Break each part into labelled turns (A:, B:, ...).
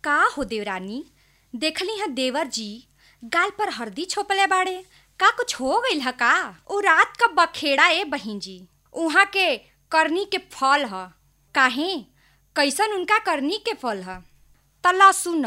A: का हो देवरानी देखली ह देवर जी गाल पर हरदी छोपले बाड़े का कुछ हो गइल ह का उ रात का बखेड़ा ए बहिन जी उहाँ के करनी के फल ह काहे कैसन उनका करनी के फल ह तला सुन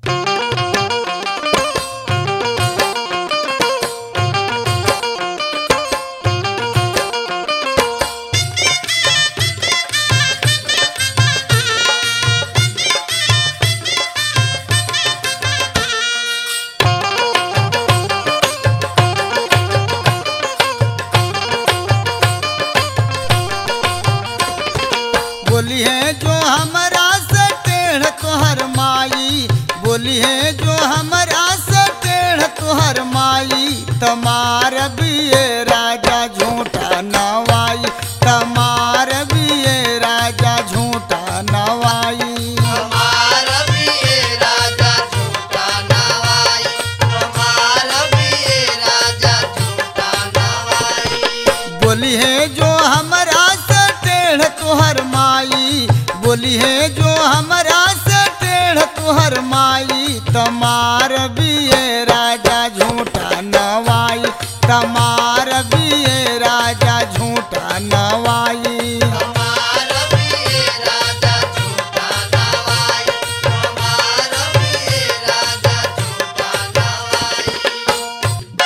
B: बोली है जो हमरा से टेढ़ तोहर माई बोली है जो हमरा से टेढ़ तोहर माई तमार बिये राजा झूठा नवाई तमार बिये राजा झूठा नवाई
C: हमार बिये राजा झूठा नवाई हमार बिये राजा झूठा नवाई
B: बोली है जो हमरा से टेढ़ तोहर माई बोली है जो हमरा से टेढ़ तोहर माई तमार बिये राजा झूठा नवाई तमार बिये राजा झूठा नवाई
C: हमार बिये राजा झूठा नवाई हमार बिये राजा झूठा नवाई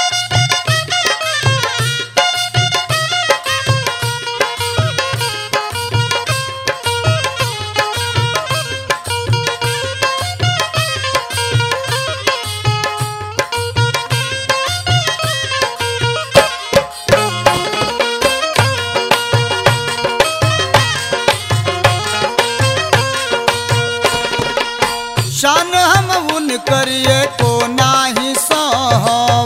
B: शान हम उन करिए को नाही सहब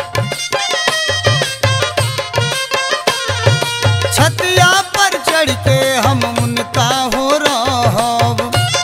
B: छतिया पर चढ़ के हम उनका हो रहब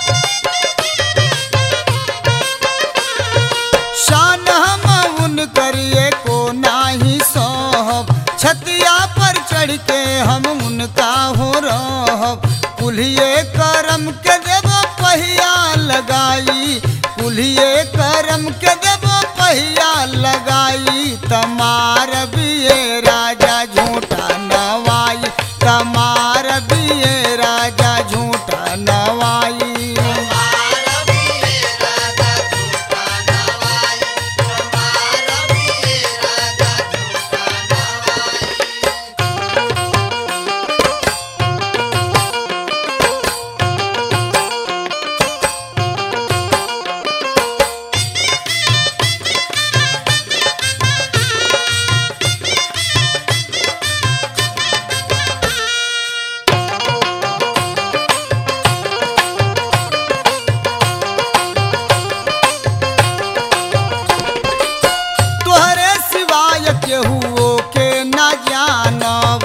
B: शान हम उन करिए को नाही सहब छतिया पर चढ़ के हम उनका हो रहब कुल्हिए करम के देबो पहिया लगाई कुल्हिए करम के देबो पहिया लगाई तमार बिये राजा झूठा नवाई तमार बिये राजा झूठा नवाई
C: हमार बिये राजा झूठा नवाई हमार बिये राजा झूठा नवाई
B: तोहरे सिवाय केहू के न जानब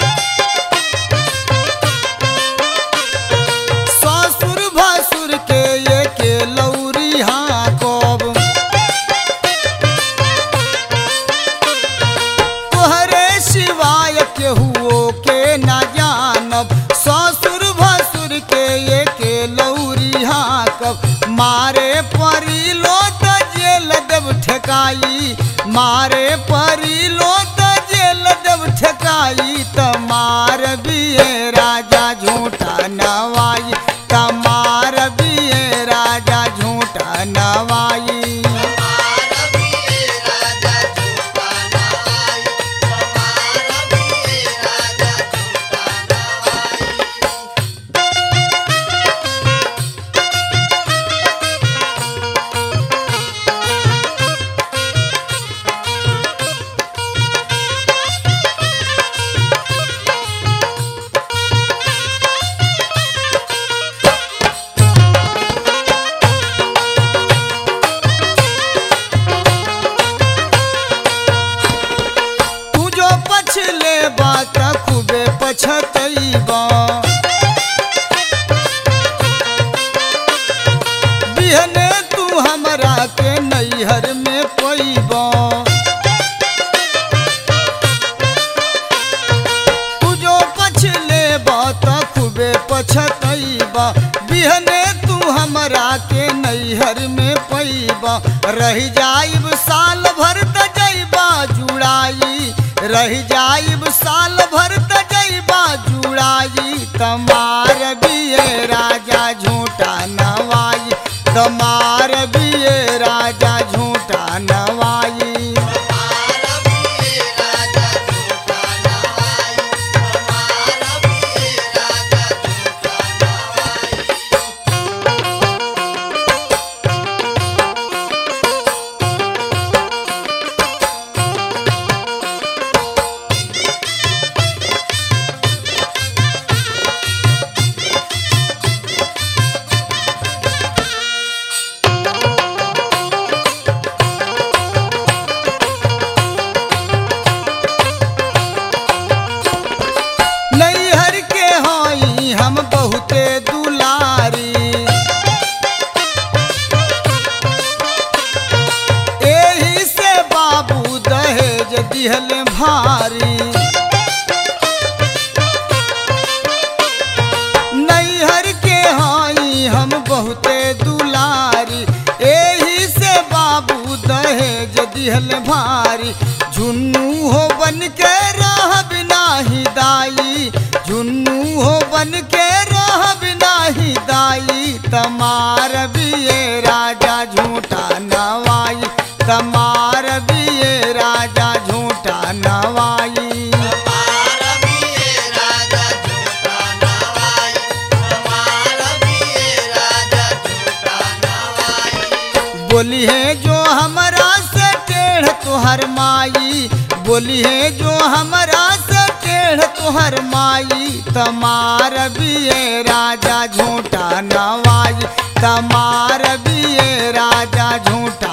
B: ससुर भसुर के ये के लौरी हाँकब तोहरे सिवाय केहू के न जानब ससुर भसुर के ये के लौरी हाँकब मारे परी लो त जेल देव ठेकाई मारे परी लो त जेल देव ठेकाई त मार बिये राजा झूठा नवाई तमार बिये राजा झूठा नवाई
C: हमार बिये राजा झूठा नवाई हमार बिये राजा झूठा नवाई
B: तू जो पछले बात खूबे पछतैबा बिहने तू हमरा के नैहर में पैबा तू जो पछले बात खूबे पछतैबा बिहने तू हमरा के नैहर में पैबा रह जाइब साल भर त जैबा जुड़ाई रह जाइब साल भर त जैबा जुड़ाई तमार बिये राजा झूठा नवाई तमार बिये राजा झूठा नवाई
C: हमारा भी ये राजा झूठा नवाई हमारा भी ये राजा झूठा नवाई
B: नैहर के हई हम बहुते दुलारी एही से बाबू दहेज दिहल भारी नैहर के हई हम बहुते दुलारी एही से बाबू दहेज दिहल भारी झुन्नू हो बन के रह बिना ही दाई झुन्नू हो बन के रह बिना ही दाई तमार बिये राजा झूठा नवाई तमार बिये राजा झूठा नवाई
C: हमारा भी ये राजा झूठा नवाई हमारा भी ये राजा झूठा नवाई
B: बोली है जो हमरा से टेढ़ तुहर माई बोली है जो हमरा से टेढ़ तुहर माई तमार बिये राजा झूठा नवाई तमार बिये राजा झूठा